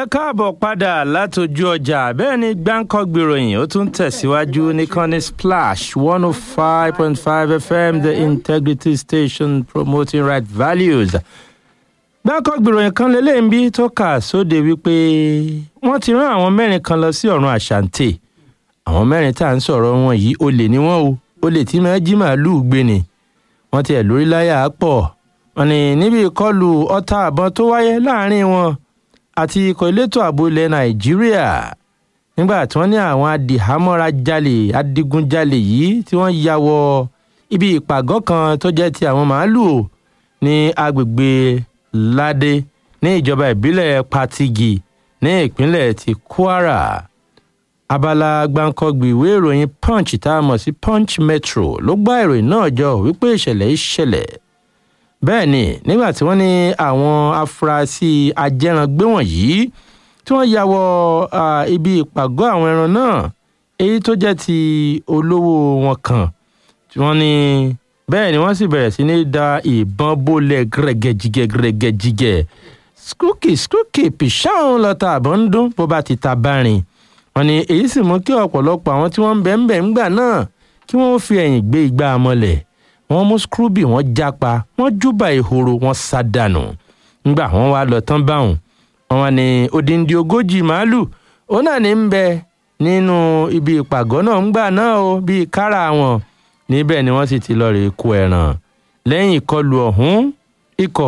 ẹ káàbọ̀ padà látọjú ọjà bẹ́ẹ̀ ni gbáǹkọ́ gbèròyìn ó tún tẹ̀síwájú ní kọ́ni splash one oh five point five fm the integrity station promoting right values. gbáǹkọ́ gbèròyìn kan lélẹ́yìn bí tó kà sóde wípé wọ́n ti rán àwọn mẹ́rin kan lọ sí ọ̀run àṣàǹtè àwọn mẹ́rin tá à ń sọ̀rọ̀ wọn yìí olè ni wọ́n o olè tí máa jí màálùú gbé ni wọ́n tiẹ̀ lórí láyà á pọ̀ wọ́n ní níbi ìkọlù ọta àbọn tó wáyé láàrin wọn àti ikọ̀ elétò ààbò ilẹ̀ nàìjíríà nígbà tí wọ́n ní àwọn adìhámọ́ra jalè adigunjalè yìí tí wọ́n ya wọ ibi ìpàgọ́ kan tó jẹ́ ti àwọn màálùú ní agbègbè ládé ní ìjọba ìbílẹ̀ patigi ní ìpínlẹ̀ ti kwara abala gbàǹkọ̀gbì ìwé ìròyìn punch tá a mọ̀ sí punch metro ló gbá ìròyìn náà jọ wípé ìṣẹ̀lẹ̀ yìí ṣẹlẹ̀ bẹ́ẹ̀ ni nígbà tí wọ́n ní àwọn afurasí ajẹ́rangbé wọ̀nyí tí wọ́n ya wọ ibi ìpàgọ́ àwọn ẹran náà èyí tó jẹ́ ti olówó wọn kan tí wọ́n ní bẹ́ẹ̀ ni wọ́n sì bẹ̀rẹ̀ sí ní da ìbọn bólẹ̀ gẹ́gẹ́jigẹ́ gẹ́gẹ́jigẹ́ skúkì skúkì pìṣáwọn lọ́ta àbọ̀ ń dún bó bá ti ta bárin wọ́n ní èyí sì mú kí ọ̀pọ̀lọpọ̀ àwọn tí wọ́n ń bẹ̀ ń bẹ̀ ń gbà náà kí wọ́n fi ẹ̀yìn gbé igbá mọ́lẹ̀ wọ́n mú scrooby wọ́n jápa wọ́n júbà ìhòòrò wọ́n sá dànù ńgbà wọ́n wá lọ tán báwọn wọ́n wá ní odindi ogójì màálù òun náà ní ń bẹ nínú ibi ìpàgọ́ náà ńgbà náà o bíi kára wọn níbẹ̀ ni wọ́n sì ti lọ rè kó ẹran lẹ́yìn ìkọlù ọ̀hún ikọ̀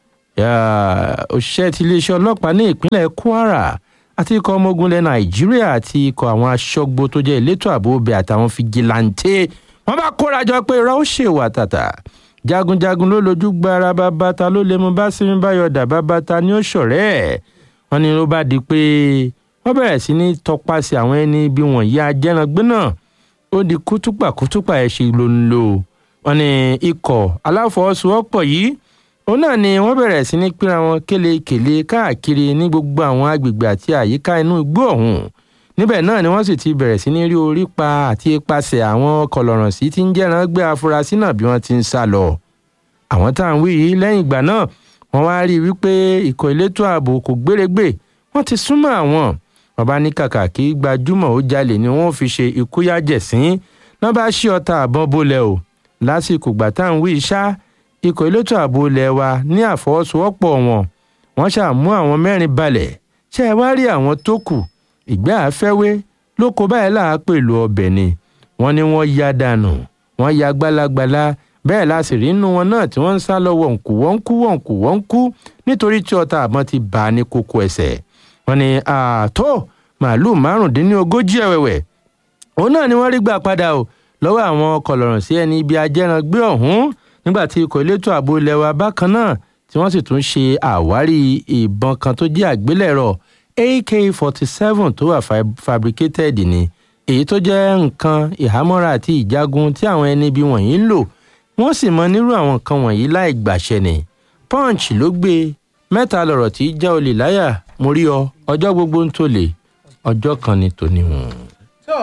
òṣìṣẹ́ ti iléeṣẹ́ ọlọ́pàá ní ìpínlẹ̀ kwara àti ikọ̀ ọmọ ogun ilẹ̀ nàìjíríà àti ikọ̀ àwọn aṣọ́gbó tó jẹ́ elétò ààbò ọbẹ̀ àtàwọn fìgìláńtẹ́ wọ́n bá kóra jọ pé irọ́ ó ṣèwà tàtà jagunjagun ló lójú gbára bàbàtà ló lè mú bá sinmi báyọ̀dà bàbàtà ní ó ṣọ̀rẹ́ ẹ̀ wọ́n ní ló bá di pé wọ́n bẹ̀rẹ̀ sí ní tọpasẹ̀ àwọn ẹni bí wọ̀nyí ajẹ́rangbé náà ó di kútùpà kútùpà ẹ̀ ṣe ló ń lò wọ́n ní ikọ̀ aláfọwọ́sowọ́pọ̀ yìí òun náà ni wọ́n bẹ̀rẹ̀ sí ní pínra wọn kélekèle káàkiri ní gbogbo àwọn agbègbè àti àyíká inú igbó ọ̀hún níbẹ̀ náà ni wọ́n sì ti bẹ̀rẹ̀ sí ní rí orí pa àti ipasẹ̀ àwọn kọlọ̀ràn sí ti ń jẹ́ran gbé afurasí náà bí wọ́n ti ń sá lọ. àwọn tá à ń wí yìí lẹ́yìn ìgbà náà wọ́n wá rí i wípé ikọ̀ elétò ààbò kò gbérégbè wọ́n ti súnmọ́ àwọn bàbá ní kàkà kí gbajúmọ̀ ó jalè ni wọ́n fi ṣe ìkúyàjẹ̀sín náà bá ṣí ọta àbọ̀n bolẹ̀ o lásìkò gbà tá à ń wí ṣá ikọ̀ elétò ààbò ilẹ̀ wa ní àfọwọ́sowọ́pọ̀ wọn wọ́n ṣàmú àwọn mẹ́rin balẹ̀ ṣé ẹ wá rí àwọn tó kù ìgbẹ́ àfẹ́wé ló kó báyìí là á pèlú ọbẹ̀ ni wọ́n ní wọ́n ya dànù wọ́n ya gbálagbàlá bẹ́ẹ̀ la sì rí inú wọn náà tí wọ́n ń sá lọ wọ̀nkú wọ́nkú wọ̀nkú wọ́nkú nítorí tí ọta àbọ̀n ti bà á ní kókó ẹsẹ̀ wọ́n ní ààtó màálùú márùndínlógójì ẹ̀wẹ̀wẹ̀ òun náà ni wọ́n rí gbà padà o lọ́wọ́ àwọn kọlọ̀rọ̀ sí ẹni ibi ajẹ́rangbé ọ̀hún nígbà tí ikọ̀ elétò ààbò ilẹ̀ wa bákan náà tí wọ́n sì tún ṣe àwárí ìbọn kan tó jẹ́ àgbélẹ̀rọ̀ ak forty seven tó wà fabricated ni èyí tó jẹ́ nǹkan ìhámọ́ra àti ìjagun tí àwọn ẹni bí wọ̀nyí ń lò wọ́n sì mọ nírú àwọn nǹkan wọ̀nyí láì gbàṣẹ ni punch ló gbé mẹ́ta lọ̀rọ̀ tí já olè láyà mo rí ọ ọjọ́ gbogbo ń tòlè ọjọ́ kan ni tòní hùn. tó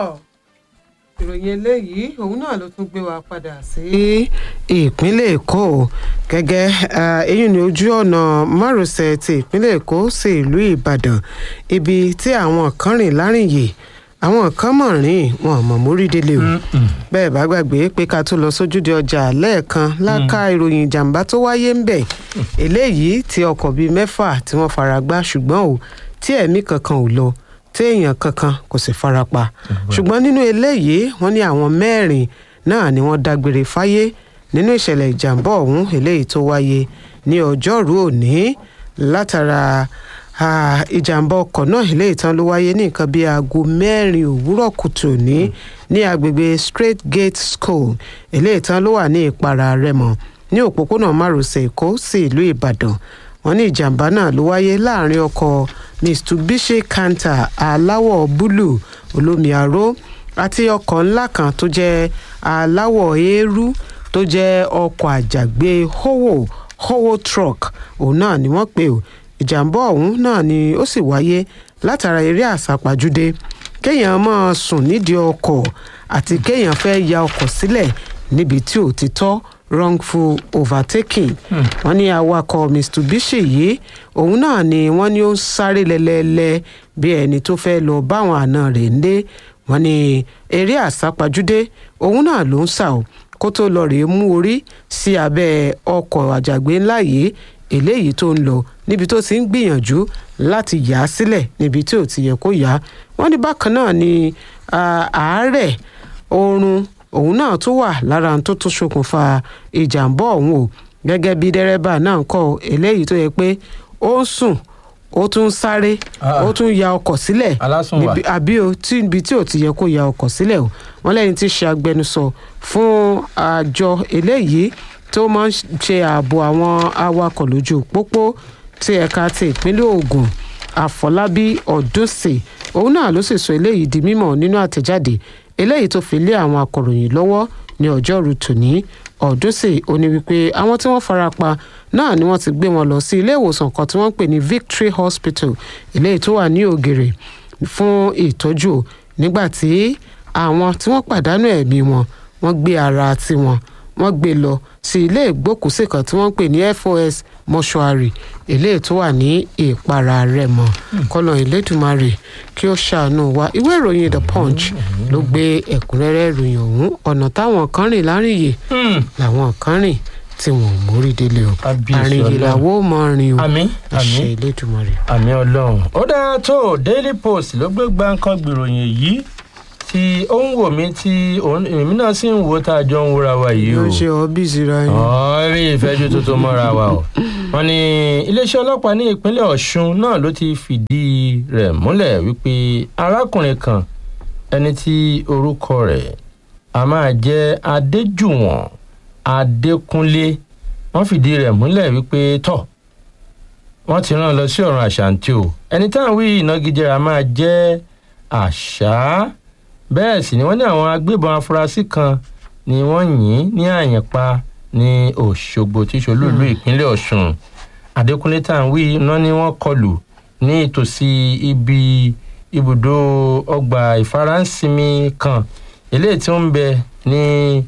ìròyìn eléyìí òun náà ló tún gbé wa padà sí ìpínlẹ̀ èkó gẹ́gẹ́ èyí ni ojú ọ̀nà márosẹ̀ ti ìpínlẹ̀ èkó sí ìlú ìbàdàn ibi tí àwọn kan rìn lárìnyè àwọn kan mọ̀ rìn wọn mọ̀ mórí délé o bẹ́ẹ̀ bá gbàgbé pé ká tó lọ sójúde ọjà lẹ́ẹ̀kan láká ìròyìn ìjàmbá tó wáyé ń bẹ̀ eléyìí tí ọkọ̀ bíi mẹ́fà tí wọ́n fara gbá ṣùgbọ́n o tí ẹ̀mí kankan ò lọ téèyàn kankan kò sì farapa ṣùgbọ́n nínú eléyìí wọ́n ní àwọn mẹ́rin náà ni wọ́n dágbére fáyé nínú ìṣẹ̀lẹ̀ ìjàmbá ọ̀hún eléyìí tó wáyé ní ọjọ́rú òní látara ìjàmbá ọkọ̀ náà eléyìí tán ló wáyé ní nǹkan bíi aago mẹ́rin òwúrọ̀ kùtù ní ní agbègbè straight gate school eléyìí tán ló wà ní ìpara rẹ́mọ ní òpópónà márosẹ̀ èkó sí ìlú ìbàdàn wọ́n ní ìjàmbá náà ló wáyé láàrin ọkọ̀ mitsubishi canter aláwọ̀ búlù olómi aró àti ọkọ̀ ńlá kan tó jẹ́ aláwọ̀ eérú tó jẹ́ ọkọ̀ àjàgbé howo howo truck òun náà ni wọ́n pè ó ìjàmbá ọ̀hún náà ni ó sì wáyé látara eré àsápajúdé kéèyàn máa sùn nídìí ọkọ̀ àti kéèyàn fẹ́ ya ọkọ̀ sílẹ̀ níbi tí ò ti tọ́ wrongful overtaking wọ́n ní awakọ̀ mitsubishi yìí òun náà ni wọ́n ní ó ń sáré lẹ́lẹ́lẹ́ bí ẹni tó fẹ́ lọ báwọn àna rẹ̀ ń dé wọ́n ní eré àsápajúdé òun náà ló ń sà ó kó tó lọ rèé mú orí sí abẹ́ ọkọ̀ àjàgbé ńlá yìí eléyìí tó ń lọ níbi tó ti ń gbìyànjú láti yà á sílẹ̀ níbi tí ò ti yẹ kó yà á wọ́n ní bákan náà ni àárẹ̀ oorun òun náà tó wà lára tó tún ṣokùnfà ìjàmbá ọ̀hún o gẹ́gẹ́ bí dẹ́rẹ́bà náà ń kọ́ eléyìí tó yẹ pé ó ń sùn ó tún ń sáré ó tún ya ọkọ̀ sílẹ̀ àbí o ibi tí ò ti yẹ kó ya ọkọ̀ sílẹ̀ o wọ́n lẹ́yìn tí ṣe agbẹnusọ fún àjọ eléyìí tó máa ń ṣe ààbò àwọn awakọ̀ lójú pópó tí ẹ̀ka ti ìpínlẹ̀ Ògùn Àfọlábí Ọdúnsì òun náà ló sì sọ eléyìí di mímọ̀ nínú àtẹ̀jáde eléyìí tó fi lé àwọn akọ̀ròyìn lọ́wọ́ ní ọjọ́rú tòní Ọdúnsì ó ní wípé àwọn tí wọ́n fara pa náà ni wọ́n ti gbé wọn lọ sí ilé ìwòsàn kan tí wọ́n ń pè ní Victory Hospital eléyìí tó wà ní Ògèrè fún ìtọ́jú nígbà tí àwọn tí wọ́n pàdánù ẹ̀mí wọn wọ́n gbé ara tiwọn wọ́n gbé lọ sí ilé ìgbókùúsí kan tí wọ́n ń pè ní FOS mọ́ṣúárì eléyìí tó wà ní ìpara Rẹ́mọ kọ́nà Elédùmarè kí ó ṣàánú wa ìwé ìròyìn The Punch ló gbé ẹ̀kúnrẹ́rẹ́ ìròyìn ọ̀hún ọ̀nà táwọn kan rìn láríyè làwọn kan rìn tí wọn ò mórí délé o àrìnyè làwọ mọ rìn o àmín àṣẹ Elédùmarè. àmín Ọlọ́run ó dáa tó Daily Post ló gbé gbáǹkan gbìròyìn yìí tí ó ń wò mí tí èmi náà sì ń wò tá a jọ ń wúra wa yìí o. yóò ṣe ọbí síra yín. ọ̀rí ìfẹ́jú tuntun mọ́ra wa o. wọ́n ní iléeṣẹ́ ọlọ́pàá ní ìpínlẹ̀ Ọ̀ṣun náà ló ti fìdí rẹ̀ múlẹ̀ wípé arákùnrin kan ẹni tí orúkọ rẹ̀ a máa jẹ́ Adéjùwọ̀n Adékúnlé wọ́n fìdí rẹ̀ múlẹ̀ wípé tọ̀ wọ́n ti rán lọ sí ọ̀run àṣàǹtì o ẹni táwọn wí ìnagijẹ máa jẹ́ àṣà bẹ́ẹ̀ sì ni wọ́n ní àwọn agbébọn afurasí kan ni wọ́n yìn ní àyànpá ní Òṣogbo tí ṣolúìlú ìpínlẹ̀ Ọ̀ṣun Adékúnlé tá à ń wí iná ni wọ́n kọlù ní ìtòsí ibi ibùdó ọgbà ìfaráǹsinmi kan eléyìí tí ó ń bẹ ní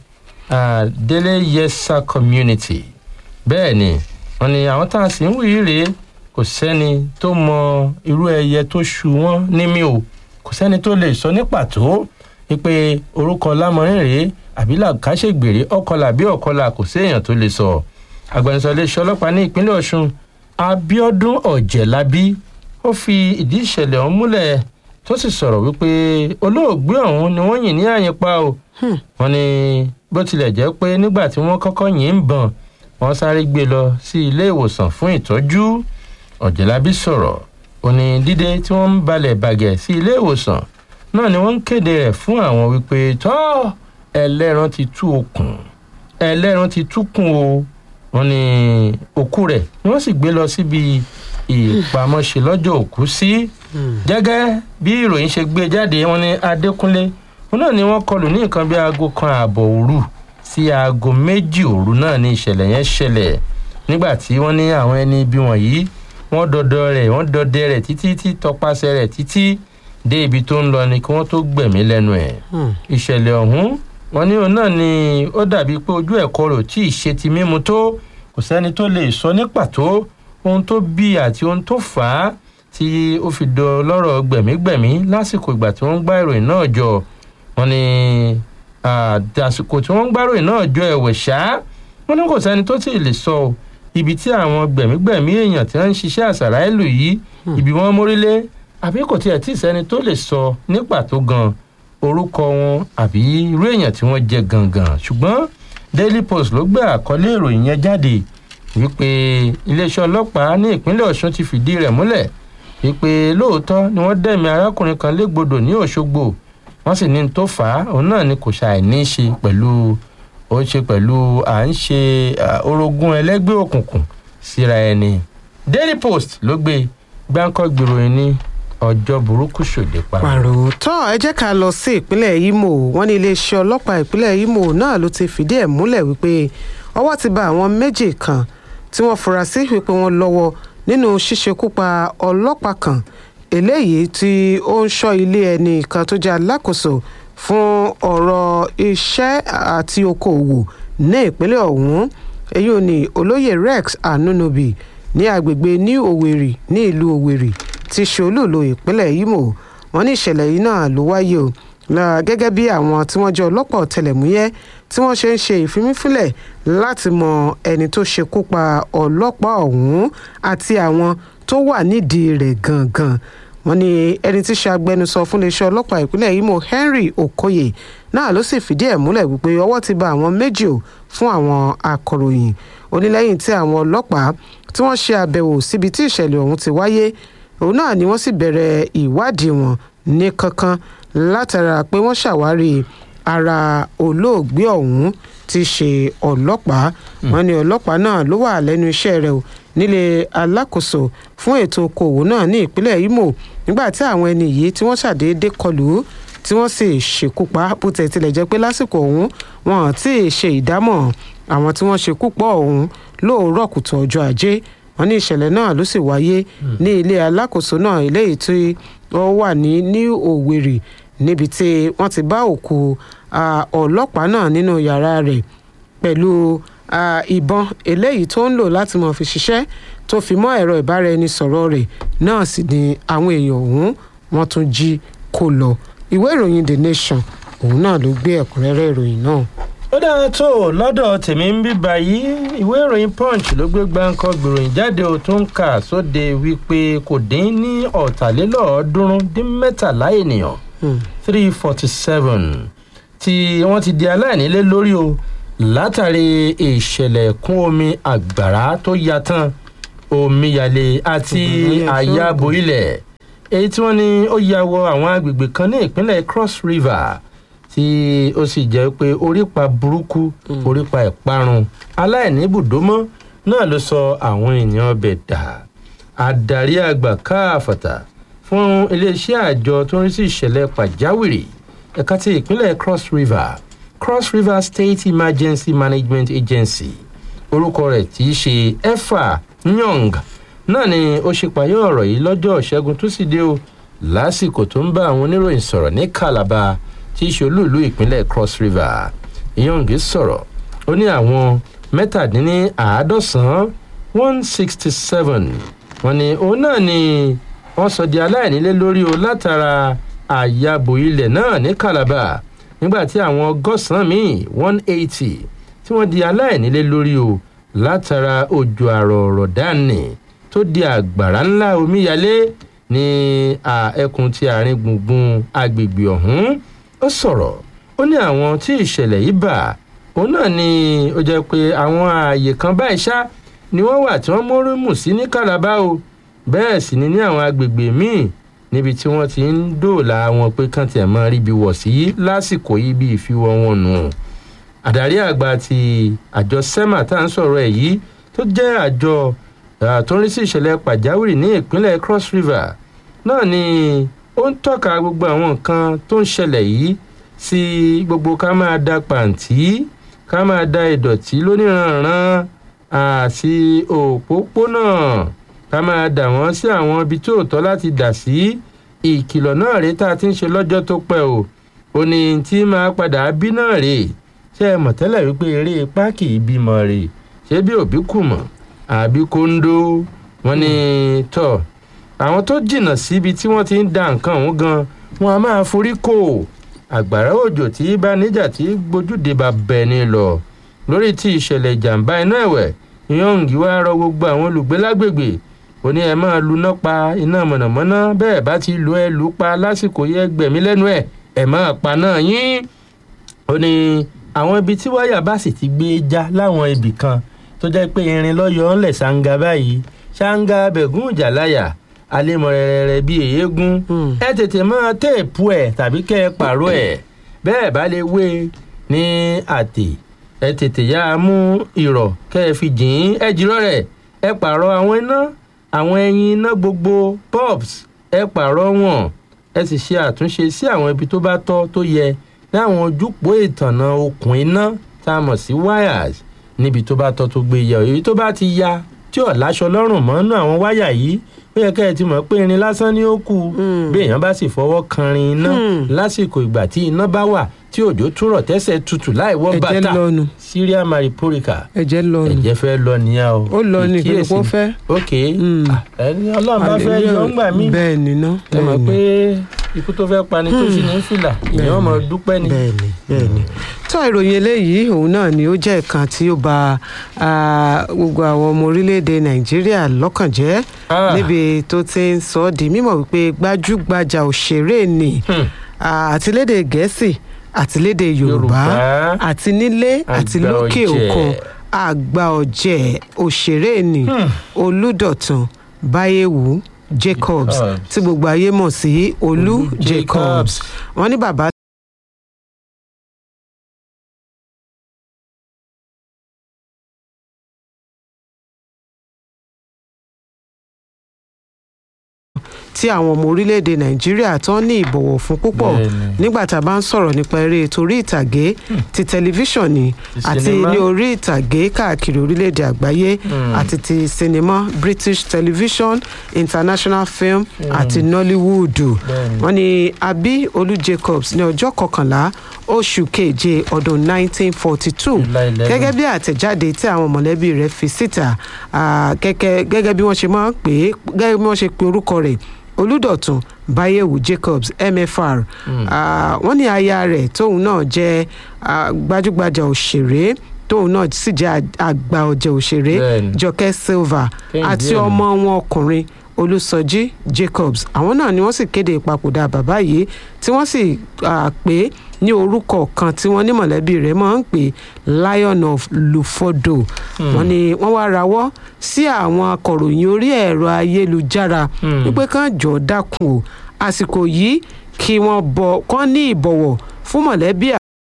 Délé Yẹsà community bẹ́ẹ̀ ni wọ́n ní àwọn tá a sì ń wí rèé kò sẹ́ni tó mọ irú ẹyẹ tó ṣu wọ́n nímí o kò sẹ́ni tó lè sọ ní pàtó wípé orúkọ lámọrin rèé àbí làkàṣègbèrè ọkọlà bí ọkọlà kò séèyàn tó lè sọ agbẹnusọ iléeṣẹ́ ọlọ́pàá ní ìpínlẹ̀ Ọ̀ṣun Abíọ́dún Ọ̀jẹ̀lábí ó fi ìdí ìṣẹ̀lẹ̀ ọ̀hún múlẹ̀ tó sì sọ̀rọ̀ wípé olóògbé ọ̀hún ni wọ́n yìn ní àyìnpá o wọ́n ní bó tilẹ̀ jẹ́ pé nígbà tí wọ́n kọ́kọ́ yìn ń bọ̀n wọ́n sáré gbé lọ sí ilé ìwòsàn fún ìtọ́jú Ọ̀jẹ̀lábí sọ̀rọ̀ ó ní dídé tí wọ́n ń balẹ̀ bàgẹ̀ sí ilé ìwòsàn náà ni wọ́n ń kéde rẹ̀ fún àwọn wípé tọ́ ẹlẹ́ran ti tú okùn ẹlẹ́ran ti túkùn o wọ́n ní òkú rẹ̀ ni wọ́n sì gbé lọ síbi ìpamọ́ṣe lọ́jọ́ òkú sí gẹ́gẹ́ bí ìròyìn ṣe gbé jáde wọ́n ní Adékúnlé wọn náà ni wọ́n kọlù ní nǹkan bí aago kan ààbọ̀ òru sí aago méjì òru náà ní ìṣẹ̀lẹ̀ yẹn ṣẹlẹ̀ nígbà tí wọ́n ní àwọn ẹni ibi wọ̀nyí wọ́n dọdọ rẹ̀ wọ́n dọdẹ rẹ̀ títí tí tọpasẹ̀ rẹ̀ títí dé ibi tó ń lọ ni kí wọ́n tó gbẹ̀mí lẹ́nu ẹ̀. ìṣẹ̀lẹ̀ ọ̀hún wọ́n ní òun náà ni ó dàbí pé ojú ẹ̀kọ́ rò tí ì ṣe ti mímu tó kò sẹ́ni tó lè sọ ní pàtó ohun tó bí àti ohun tó fà á tí ó fi dọ lọ́rọ̀ gbẹ̀mígbẹ̀mí lásìkò ìgbà tí wọ́n ń gbá ìròyìn náà jọ wọ́n ní àsìkò tí wọ́n ń gbá ìròyìn náà jọ ẹ̀wẹ̀ ṣá wọ́n ní kò sẹ́ni tó tí ì lè sọ ọ́ ibi tí àwọn gbẹ̀mígbẹ̀mí èèyàn tí wọ́n ń ṣiṣẹ́ àṣàrà ìlú yìí ibi wọ́n mórílé àbí kò tiẹ̀ tí ì sẹ́ni tó lè sọ ní pàtó gan orúkọ wọn àbí irú èèyàn tí wọ́n jẹ gangan ṣùgbọ́n Daily Post ló gbé àkọlé ìròyìn yẹn jáde wípé iléeṣẹ́ ọlọ́pàá ní ìpínlẹ̀ Ọ̀ṣun ti fìdí rẹ̀ múlẹ̀ wípé lóòótọ́ ni wọ́n dẹ̀mí arákùnrin kan légbodò ní Òṣogbo wọ́n sì ní tó fà á òun náà ni kò ṣàì ní í ṣe pẹ̀lú ó ṣe pẹ̀lú à ń ṣe orogún ẹlẹ́gbẹ́ òkùnkùn síra ẹni Daily Post ló gbé gbáǹkọ́ gbèròyìn ní ọjọ́ burúkú ṣòde pa. pàrọ̀ tó ẹ jẹ́ ká lọ sí ìpínlẹ̀ Imo wọ́n ní iléeṣẹ́ ọlọ́pàá ìpínlẹ̀ Imo náà ló ti fìdí ẹ̀ múlẹ̀ wípé ọwọ́ ti bá àwọn méjì kan tí wọ́n fura sí wípé wọ́n lọ́wọ́ nínú ṣíṣekúpa ọlọ́pàá kan eléyìí tí ó ń ṣọ́ ilé ẹni kan tó jẹ́ alákòóso fún ọ̀rọ̀ iṣẹ́ àti okòòwò ní ìpínlẹ̀ ọ̀hún èyí ò ní olóyè rex anunobi ní agbègbè new owerri ní ìlú owerri ti ṣe olúùlú ìpínlẹ̀ imo wọ́n ní ìṣẹ̀lẹ̀ yìí náà ló wáyé o la- gẹ́gẹ́ bí àwọn tí wọ́n jẹ́ ọlọ́pàá ọ̀tẹlẹ̀múyẹ́ tí wọ́n ṣe ń ṣe ìfimífínlẹ̀ láti mọ ẹni tó ṣekú pa ọlọ́pàá ọ̀hún àti àwọn tó wà nídìí rẹ̀ gangan wọ́n ní ẹni tí ṣe agbẹnusọ fún iléeṣẹ́ ọlọ́pàá ìpínlẹ̀ imo henry okoye náà ló sì fìdí ẹ̀ múlẹ̀ wípé ọwọ́ ti ba àwọn méjì o fún àwọn akọ̀ròyìn onílẹ́yìn tí àwọn ọlọ́pàá tí wọ́n ṣe àbẹ̀wò síbi tí ìṣẹ̀lẹ̀ ọ̀hún ti wáyé òun náà ni wọ́n sì bẹ̀rẹ̀ ìwádìí wọn ní kankan látara pé wọ́n ṣàwárí ara olóògbé ọ̀hún ti ṣe ọlọ́pàá wọn ní ọlọ́pàá náà ló wà lẹ́nu iṣẹ́ rẹ̀ o nílé alákòóso fún ètò okòwò náà ní ìpínlẹ̀ imo nígbà tí àwọn ẹni yìí tí wọ́n ṣàdédé kọlù ú tí wọ́n sì ṣekú pa bó tẹ̀ tilẹ̀ jẹ́ pé lásìkò ọ̀hún wọn ò tí ì ṣe ìdámọ̀ àwọn tí wọ́n ṣekú pọ̀ ọ̀hún lóòrọ̀ kùtù ọjọ́ ajé wọn ní ìṣẹ̀lẹ̀ náà ló sì wáyé ní ilé alákòóso náà eléyìí tí ó wà ní new owerri níbi tí wọ́n ti bá òkú ah, ọlọ́pàá náà nínú yàrá rẹ̀ pẹ̀lú ah, ìbọn eléyìí tó ń lò láti mọ̀ fi ṣiṣẹ́ tó fi mọ́ ẹ̀rọ ìbáraẹnisọ̀rọ̀ rẹ̀ náà sì ni àwọn èèyàn ọ̀hún wọ́n tún jí kó lọ ìwé ìròyìn the nation òun náà ló gbé ẹ̀kúnrẹ́rẹ́ ìròyìn náà. ó dáa tó lọ́dọ̀ tèmi ń bí báyìí ìwé ìròyìn punch ló gbé gbáǹkọ́ gbèròyìn jáde ó tún kà sóde wípé kò dín ní ọ̀tàlélọ́ọ̀ọ́dúnrún dín mẹ́tàlá ènìyàn Hmm. three forty seven tí wọ́n ti di aláìnílé lórí o látàrí ìṣẹ̀lẹ̀ ẹ̀kún omi àgbàrá tó ya tán omíyalé àti Ògùn ló yẹ àyàbò ilẹ̀ èyí tí wọ́n ní ó ya wọ àwọn agbègbè kan ní ìpínlẹ̀ cross river tí ó sì jẹ́ pé orípa burúkú orípa ìparun aláìní ibùdómọ́ náà ló sọ àwọn èèyàn ọbẹ̀ dà adarí àgbà káàfàtà fún iléeṣẹ́ àjọ tó ń rí sí ìṣẹ̀lẹ̀ pàjáwìrì ẹ̀ka ti ìpínlẹ̀ cross river cross river state emergency management agency orúkọ rẹ̀ tí í ṣe efa nyong náà ni ó ṣe payọ́ ọ̀rọ̀ yìí lọ́jọ́ ìṣẹ́gun túsídéé o lásìkò tó ń bá àwọn oníròyìn sọ̀rọ̀ ní calabar tí í ṣe olúìlú ìpínlẹ̀ cross river nyong sọ̀rọ̀ ó ní àwọn mẹ́tàdínníàádọ́sán one sixty seven wọ́n ní òun náà ni wọ́n sọ di aláìnílé lórí o látara àyàbò ilẹ̀ náà ní calabar nígbà tí àwọn ọgọ́sàn-án míì one eighty tí wọ́n di aláìnílé lórí o látara òjò àrọ̀ ọ̀rọ̀ dání tó di àgbàrá ńlá omíyalé ní à, ẹkùn ti àárín gbùngbùn agbègbè ọ̀hún ó sọ̀rọ̀ ó ní àwọn tí ìṣẹ̀lẹ̀ yìí bà òun náà ni ó jẹ́ pé àwọn ààyè kan báyìí ṣá ni wọ́n wà tí wọ́n mórí mù sí ní calabar o bẹ́ẹ̀ sì ni ní àwọn agbègbè míì níbi tí wọ́n ti ń dòòlà wọn pé kán tiẹ̀ máa ríbi wọ̀ sí lásìkò yìí bí ìfiwọ́ wọn nù. àdarí àgbà ti àjọ sema tá à ń sọ̀rọ̀ ẹ̀ yìí tó jẹ́ àjọ ah, tó ń rí sí ìṣẹ̀lẹ̀ pàjáwìrì ní ìpínlẹ̀ cross river náà ni ó ń tọ́ka gbogbo àwọn nǹkan tó ń ṣẹlẹ̀ yìí sí gbogbo ká máa da pàǹtí ká máa da ìdọ̀tí lóníranran àti òpópónà ká máa dà wọ́n sí àwọn ibi tí ò tọ́ láti dà sí ìkìlọ̀ náà rèé tá a ti ń ṣe lọ́jọ́ tó pẹ́ o ò ní tí máa padà bí náà rèé ṣé ẹ mọ̀ tẹ́lẹ̀ wípé eré páàkì ìbímọ rèé ṣé bí òbí kù mọ̀ àbí kóńdó wọn ni tọ̀ àwọn tó jìnnà síbi tí wọ́n ti ń da nǹkan ọ̀hún gan wọn a máa forí kò àgbàrá òjò tí bá níjà tí gbójúde bá bẹ̀ ni lọ lórí tí ìṣẹ̀lẹ̀ ìjàmbá iná ẹ̀wẹ̀ yọ̀ǹgì wá rọ gbogbo àwọn olùgbé lágbègbè ó ní ẹ máa luná pa iná mọ̀nàmọ́ná bẹ́ẹ̀ bá ti lu ẹ lù ú pa lásìkò yẹ gbẹ̀mí lẹ́nu ẹ̀ ẹ máa pa náà yín ó ní àwọn ibi tí wáyà bá sì ti gbé já láwọn ibì kan tó jẹ́ pé irin lọ́yọ̀ọ́ ńlẹ̀ ṣáńgá báyìí ṣáńgá bẹ̀gún ìjàláyà alémọ̀rẹ̀rẹ̀ bíi èyégún Hmm. ẹ tètè máa téèpù ẹ̀ tàbí kẹ́ ẹ pààrọ̀ ẹ̀ bẹ́ẹ̀ bá lè wé e ní àtè ẹ tètè yá a mú ìrọ̀ kẹ́ ẹ fi jìn ín ẹ jìrọ̀ rẹ̀ ẹ pààrọ̀ àwọn iná àwọn ẹyin iná gbogbo bulbs ẹ pààrọ̀ wọn ẹ sì ṣe àtúnṣe sí àwọn ibi tó bá tọ́ tó yẹ ní àwọn ojúpọ̀ ìtànà okùn iná tá a mọ̀ sí wires níbi tó bá tọ́ tó gbé yẹ èyí tó bá ti ya tí ò láṣọ lọ́rùn mọ́nú àwọn wáyà yìí ó yẹ kẹ́ ẹ ti mọ̀ pé irin lásán ni ó kù bí èèyàn bá sì fọwọ́ kanrin iná lásìkò ìgbà tí iná bá wà tí òjò túrọ̀ tẹ́sẹ̀ tutù láì wọ́ ẹ̀jẹ̀ bàtà lọ́nu syria mariporica ẹ̀jẹ̀ lọ́nu ẹ̀jẹ̀ fẹ́ lọ nìyẹn o ó lọ ní ìpínlẹ̀ kó Ìkíyèsí. fẹ́. ok Mm. Ah, ẹni ọlọ́run bá fẹ́ yọ ńgbà mí bẹ́ẹ̀ ni ná ẹ mọ̀ bẹ́ẹ̀ pé ni ikú tó fẹ́ pani tó sì ní fìlà ìyẹn ọmọ dúpẹ́ ni. bẹ́ẹ̀ ni bẹ́ẹ̀ ni. tó ìròyìn eléyìí òun náà ni ó jẹ́ ìkan tí ó bà ah, gbogbo àwọn ọmọ orílẹ̀-èdè nàìjíríà lọ́kàn jẹ́ Ah. níbi tó ti ń sọ ọ́ di mímọ̀ wípé gbajúgbajà òṣèré ni Hmm. ah, àtilédè gẹ̀ẹ́sì àtilédè yorùbá Yorùbá. àti nílé àti Àgbà lókè ọ̀jẹ̀. òkun àgbà ọ̀jẹ̀ òṣèré ni Hmm. olùdọ̀tun báyẹ̀wù jacobs Jacobs. tí gbogbo ayé mọ̀ sí olú Olú jacobs Jacobs. wọ́n ní bàbá tí àwọn ọmọ orílẹ̀-èdè nàìjíríà tó ní ìbọ̀wọ̀ fún púpọ̀ Bẹ́ẹ̀ni. nígbà tá a bá ń sọ̀rọ̀ nípa eré torí ìtàgé ti tẹlifíṣàn ni Ti àti sinimá. ní orí ìtàgé káàkiri orílẹ̀-èdè àgbáyé Hmm. àti ti sinimá british television international film àti nollywood Bẹ́ẹ̀ni. wọ́n ní abi olú jacobs ní ọjọ́ kọkànlá oṣù keje ọdún 1942 July 11. gẹ́gẹ́ bí àtẹ̀jáde tí àwọn mọ̀lẹ́bí rẹ̀ fi síta ah, gẹ́gẹ́ gẹ́gẹ́ bí wọ́n ṣe máa ń pè é gẹ́gẹ́ bí wọ́n ṣe pe orúkọ rẹ̀ olùdọ̀tun báyẹ̀wò jacobs mfr Ah, wọ́n ní aya rẹ̀ tóun náà jẹ́ ah, gbajúgbajà òṣèré tóun náà sì jẹ́ ag- àgbà ọ̀jẹ̀ òṣèré Bẹ́ẹ̀ni. jọkẹ́ silva Kẹ́hìndé àti ẹ̀. ọmọ wọn ọkùnrin olùsọjí jacobs àwọn náà ni wọ́n sì kéde ìpapòdà bàbá yìí tí wọ́n sì ah, pè é ní orúkọ kan tí wọ́n ní mọ̀lẹ́bí rẹ̀ máa ń pè lion of lufodo wọ́n ní wọ́n wá rawọ́ sí àwọn akọ̀ròyìn orí ẹ̀rọ ayélujára Hmm. wípé kán jọ̀ọ́ dákun o àsìkò yìí kí wọ́n bọ̀ kán ní ìbọ̀wọ̀ fún mọ̀lẹ́bí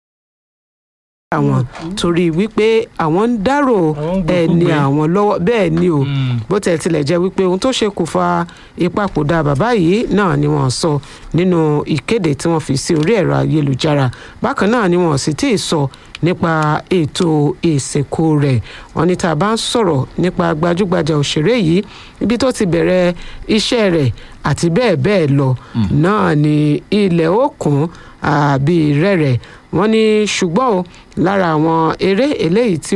àwọn torí wípé àwọn ń dárò Àwọn ń gbé ẹni kúgbe. àwọn lọ́wọ́ bẹ́ẹ̀ ni o Hmm. bó tẹ̀ tilẹ̀ jẹ́ wípé ohun tó ṣe kò fa ìpapòdà bàbá yìí náà ni wọ́n sọ nínú ìkéde tí wọ́n fi sí orí ẹ̀rọ ayélujára bákan náà ni wọ́n sì tí ì sọ nípa ètò ìsìnkú rẹ̀ wọ́n ní tá a bá ń sọ̀rọ̀ nípa gbajúgbajà òṣèré yìí ibi tó ti bẹ̀rẹ̀ iṣẹ́ rẹ̀ àti bẹ́ẹ̀ bẹ́ẹ̀ lọ náà ni ilẹ̀ òkun àbí rẹ̀rẹ̀ wọ́n ní ṣùgbọ́n o lára àwọn eré eléyìí tí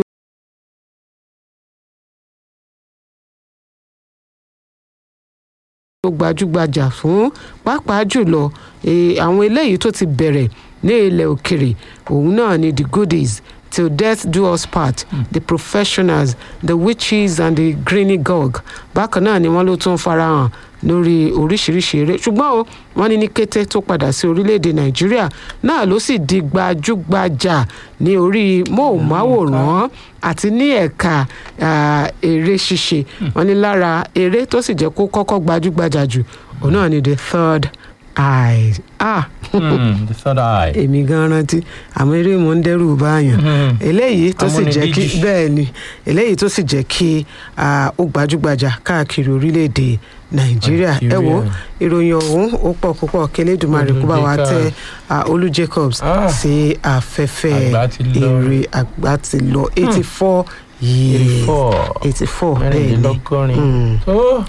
tó gbajúgbajà fún pàápàá jùlọ eh, àwọn eléyìí tó ti bẹ̀rẹ̀ ní ilẹ̀ òkèrè òun náà ni the goodies till death do us part the professionals the witches and the greeny gog bákan náà ni wọ́n ló tún farahàn lórí oríṣiríṣi eré ṣùgbọ́n o wọ́n ní ní kété tó padà sí orílẹ̀-èdè nàìjíríà náà ló sì di gbajúgbajà ní orí móhùnmáwòrán àti ní ẹ̀ka ah, eré ṣíṣe wọ́n ní lára eré tó sì jẹ́ kó kọ́kọ́ gbajúgbajà jù òun náà ni the third eye ah Hmm. the third eye. èmi gan rántí àmọ́ eré mo ń dẹ́rù báyàn Hmm. eléyìí tó sì jẹ́ kí Amúnibíjì. bẹ́ẹ̀ ni eléyìí tó sì jẹ́ kí ah, ó gbajúgbajà káàkiri orílẹ̀-èdè nàìjíríà ẹ wo Nàìjíríà. ìròyìn ọ̀hún ó pọ̀ púpọ̀ kélédùmarè kó bá wa Olú tẹ Jacobs. ah, olú jacobs Ah. sí afẹ́fẹ́ Àgbà ti lọ. eré àgbà ti lọ eighty four years 84. eighty four bẹ́ẹ̀ ni mẹ́rìndínlọ́gọ́rin. Mm. tó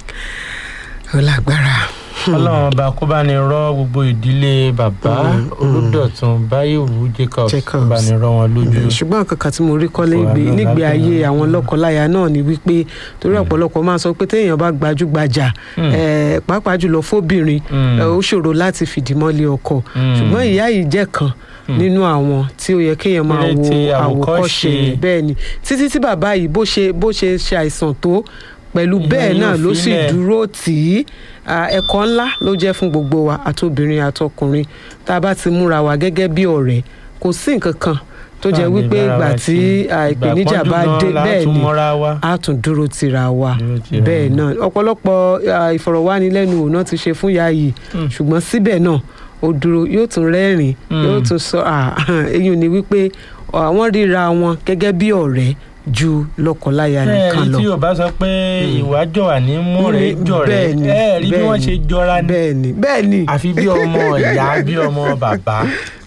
ó lágbára. ọlọ́run ọba kó bá ní rọ́ gbogbo ìdílé bàbá Mm, mm. olùdọ̀tun báyìíwú jacobs Jacobs. kó bá ní rọ́ wọn lójú. ṣùgbọ́n nǹkan kan tí mo rí kọ́lé Ọ̀rọ̀ gbé náà nígbé lábẹ́ ayé náà. àwọn lọ́kọláya náà ni wípé torí ọ̀pọ̀lọpọ̀ máa ń sọ pé téèyàn bá gbajúgbajà Mm. eh, pàápàá jùlọ fóbìnrin Mm. eh, ó ṣòro láti fìdí mọ́lé ọkọ Mm. ṣùgbọ́n ìyá yìí jẹ́ kan Mm. nínú àwọn tí ó yẹ kéèyàn máa Eré wo tí àwòkọ́ṣe. àwòkọ́ṣe bẹ́ẹ̀ ni títí tí bàbá yìí bó ṣe bó ṣe ṣe àìsàn tó pẹ̀lú Ìyá bẹ́ẹ̀ yìí náà ò ló sì filẹ̀. dúró tì í Ah, ẹ̀kọ́ ńlá ló jẹ́ fún gbogbo wa àtobìnrin àtọkùnrin tá a bá ti múra wa gẹ́gẹ́ bí ọ̀rẹ́ kò sí nǹkan kan tó jẹ́ Tá à lè wípé bára ìgbà wa tí ṣe. ah, Ìgbà ìpèníjà pọ́njú bá gan dé la bẹ́ẹ̀ tún ni mọ́ra wa. a tún dúró tira wa Dúró tira bẹ́ẹ̀ wa. náà ọ̀pọ̀lọpọ̀ ah, ìfọ̀rọ̀wánilẹ́nuwò náà ti ṣe fún ìyá yìí Mm. ṣùgbọ́n síbẹ̀ náà ó dúró yóò tún rẹ́rìn Mm. yóò tún sọ ah, èyí ni wípé àwọn ríra wọn gẹ́gẹ́ bí ọ̀rẹ́ ju lọ́kọláya nìkan ẹ̀ẹ́dì lọ tí yorùbá sọ pé ìwà jọ̀wà ní múrẹ̀ jọ̀rẹ́ Bẹ́ẹ̀ni, ẹ̀ẹ́dì bí wọ́n bẹ́ẹ̀ni. ṣe jọra ní bẹ́ẹ̀ ni bẹ́ẹ̀ ni àfi bí ọmọ ìyá bí ọmọ bàbá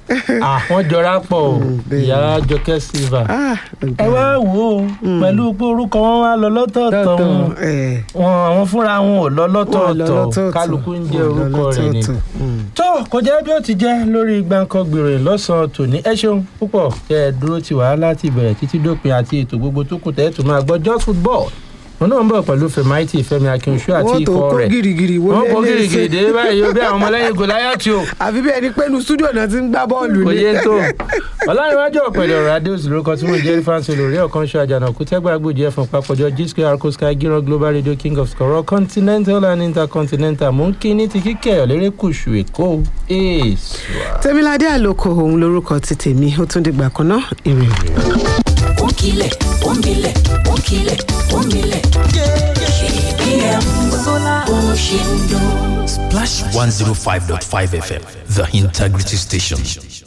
àwọn jọra pọ̀ o bẹ́ẹ̀ ìyá jọkẹ́ silva Ah, ẹ wá wò ó pẹ̀lú pé orúkọ wọn wá lọ lọ́tọ̀ọ̀tọ̀ tọ̀tọ̀, wọn ẹ̀, wọn àwọn fúnra wọn ò lọ wọ́n lọ lọ́tọ̀ọ̀tọ̀ lọ́tọ̀ọ̀tọ̀, kálukú ń jẹ́ wọ́n lọ orúkọ rẹ̀ ni. lọ́tọ̀ọ̀tọ̀. Mm. tó kò jẹ́ bí ó ti jẹ́ lórí gbàǹkan gbèrè lọ́sàn-án tòní ẹ ṣeun púpọ̀ tẹ́ ẹ dúró ti wà láti ìbẹ̀rẹ̀ títí dópin àti ètò gbogbo tó kù tẹ́ ẹ tún máa gbọ́ just football wọn náà ń bọ̀ pẹ̀lú fẹ̀máìtì fẹ́mi akínṣú àti wọ́n tó ikọ̀ kó rẹ̀ gìrìgìrì wo wọ́n kó lé lé gírígírí dé báyìí ó bí àwọn ọmọlẹ́yìn gòláyàtì o àfi bí ẹni pé inú stúdíò náà ti ń gbá bọ́ọ̀lù kò ni. yé tó ọlárìnwájú ọ̀pẹ̀lẹ̀ ọ̀rọ̀ adéòsì lórúkọ tí mo jẹ́ fáńsì olórí ọ̀kan ṣọ àjànàkú tẹ́gbà gbòdì ẹ̀fọn papọ̀jọ gisco arco sky gíran global radio king of scorol continental and intercontinental mò ń kí ní ti kíkẹ́ ọ̀lẹ́rẹ́kùsù èkó èèṣù. tèmiládé àlòkò òun lorúkọ ti tèmi ó tún dìgbà kan náà èrè. Onkile, onkile, onkile, onkile. KBM Sola Oshindo. Splash 105.5 FM, the integrity station.